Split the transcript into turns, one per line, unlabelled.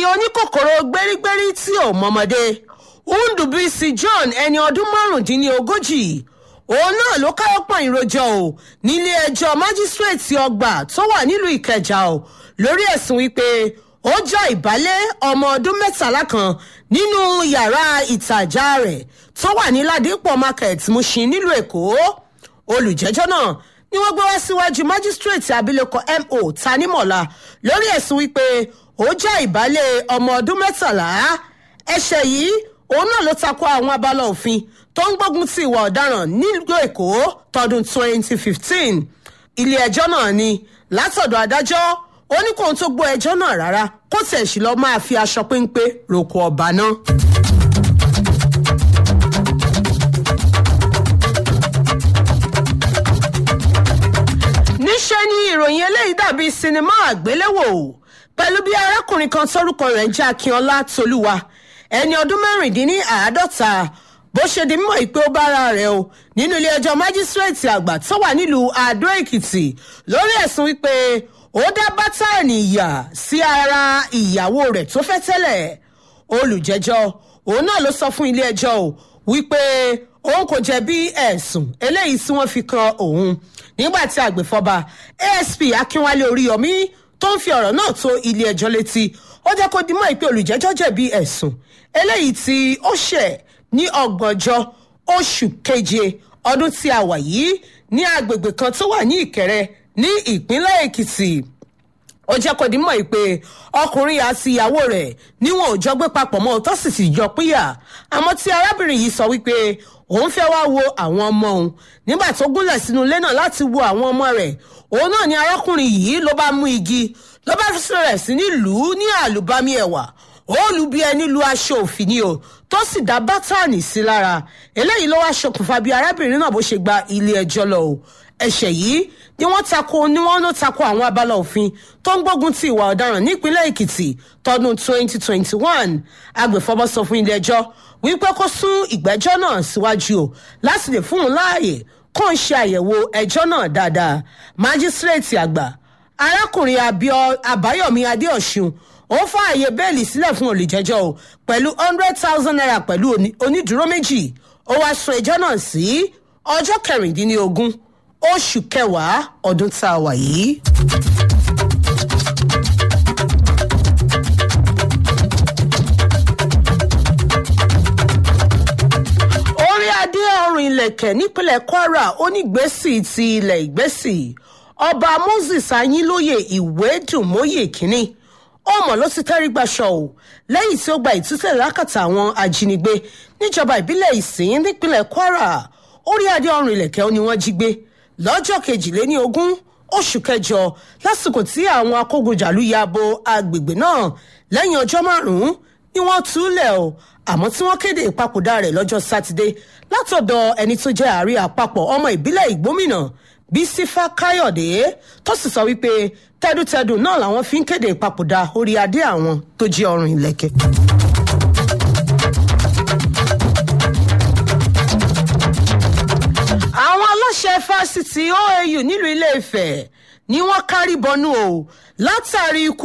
oníkòkòrò gbérígbérí tí ò mọmọdé ndùbísí john ẹni ọdún márùndínlógójì òun náà ló káwọ́ pọ̀ ìròjọ́ o nílé ẹjọ́ májísrèètì ọgbà tó wà nílùú ìkẹjà o lórí ẹ̀sùn wípé ó já ìbálẹ̀ ọmọ ọdún mẹ́tàlá kan nínú yàrá ìtajà rẹ̀ tó wà ní ládìpọ̀ market mushin nílùú èkó olùjẹ́jọ́ náà ni wọ́n gbé wá síwájú májísrèètì abilékọ mo tanimọ̀lá lórí ẹ̀sùn wípé ó já ìbálẹ̀ ọmọ ọdún mẹ́tàlá ẹ̀ṣẹ̀ yìí òun náà ló takò àwọn abala òfin tó ń gbógun ti ìwà ọ̀daràn nílùú èkó tọdún 2015 ilé ẹjọ́ náà ni látọ̀dọ̀ adájọ́ ó ní kóun tó gbọ́ ẹjọ́ náà rárá kó tẹ̀ sí lọ́ọ́ máa fi aṣọ péńpé roko ọba náà. níṣẹ́ ni ìròyìn eléyìí dàbí sinimá àgbéléwò pẹ̀lú bí arákùnrin kan tórúkọ rẹ̀ ń jẹ́ akínọlá tolúwa ẹni ọdún mẹ́rìndínláàádọ́ta bó ṣe di mímọ̀ ìpé ó bára rẹ̀ o nínú ilé ẹjọ́ májísírèètì àgbà tó wà nílùú àdó èkìtì lórí ẹ̀sùn wípé ó dá bátànì ìyà sí ara ìyàwó rẹ̀ tó fẹ́ tẹ́lẹ̀ olùjẹ́jọ́ òun náà ló sọ fún ilé ẹjọ́ o wípé òun kò jẹ̀bi ẹ̀sùn eléyìí tí wọ́n fi kan òun nígbà tí àgbẹ̀fọ́ba asp akínwálé oríyọmí tó ń fi ọ̀rọ̀ náà tó ilé ẹjọ́ létí ó jẹ́ kó dimọ̀ ìpè olùjẹ́jọ́ jẹ̀bi ẹ̀sùn eléyìí tí ó ṣẹ̀ ní ọgbọ̀njọ́ oṣù keje ọdún tí a wà yìí ní agbègbè kan tó wà ní ìkẹrẹ ní ìpínlẹ̀ èkìtì ó jẹ́ kó dimọ̀ ìpè ọkùnrin àti ìyàwó rẹ̀ níwọ̀n ò jọ gbé papọ̀ mọ́ tó sì sì jọ pínyà àmọ́ tí arábìnrin yìí sọ wípé òun fẹ́ wá wo àwọn ọmọ òun nígbà tó gúnlẹ̀ sínú ilé náà láti wo àwọn ọmọ rẹ̀ òun náà ni arákùnrin yìí ló bá mú igi ló bá rẹ̀ sí nílùú ní àlùbami ẹ̀wà ó lu bí ẹni lu aṣọ òfin ni o tó sì dá bátànì sí lára eléyìí ló wá ṣokùnfà bí arábìnrin náà bó ṣe gba ilé ẹjọ́ lọ o ẹ̀ṣẹ̀ yìí ni wọ́n tako ni wọ́n ló tako àwọn abala òfin tó ń gbógun ti ìwà ọ̀daràn nípínlẹ̀ èkìtì tọdún 2021 agbèfọ́bọ́ sọ fún ilé ẹjọ́ wípé kó sún ìgbẹ́jọ́ náà síwájú o láti lè fún un láàyè kó ń ṣe àyẹ̀wò ẹjọ́ náà dáadáa májísírèètì àgbà arákùnrin àbáyọ̀mí adéọ̀sùn ó fààyè bẹ́ẹ̀lì sílẹ̀ fún olùjẹ́jọ́ o pẹ̀lú hundred thousand naira pẹ̀lú onídùúró méjì ó wáá sún ẹjọ́ náà sí ọjọ́ kẹrìndínlógún oṣù kẹwàá ọdún tá a wà yìí. orí adé ọrùn ilẹ̀kẹ̀ nípínlẹ̀ kwara onígbèsì ti ilẹ̀ ìgbèsì ọba moses ayínlóye ìwédùnmóye kínní ọmọ ló ti tẹ́rí gbaṣọ o lẹ́yìn tí ó gba ìtúsílẹ̀ lákàtà àwọn ajínigbé níjọba ìbílẹ̀ ìsìn nípínlẹ̀ kwara orí adé ọrùn ilẹ̀kẹ̀ ni wọ́n jí gbé lọ́jọ́ kejìléní ogún oṣù kẹjọ lásìkò tí àwọn akógunjàlú ya bo agbègbè náà lẹ́yìn ọjọ́ márùn-ún ni wọ́n túlẹ̀ o àmọ́ tí wọ́n kéde ìpapòdà rẹ̀ lọ́jọ́ sátidé látọ̀dọ̀ ẹni tó jẹ́ àárí àpapọ̀ ọmọ ìbílẹ̀ ìgbómìnà bísífà káyọ̀dé tó sì sọ wípé tẹ́dùtẹ́dù náà làwọn fi ń kéde ìpapòdà orí adé àwọn tó jẹ́ ọrùn ìlẹ̀kẹ̀. àwọn aláṣẹ fásitì oau nílùú ilé ìfẹ́ ni wọ́n kárí bọnú o látàrí ikú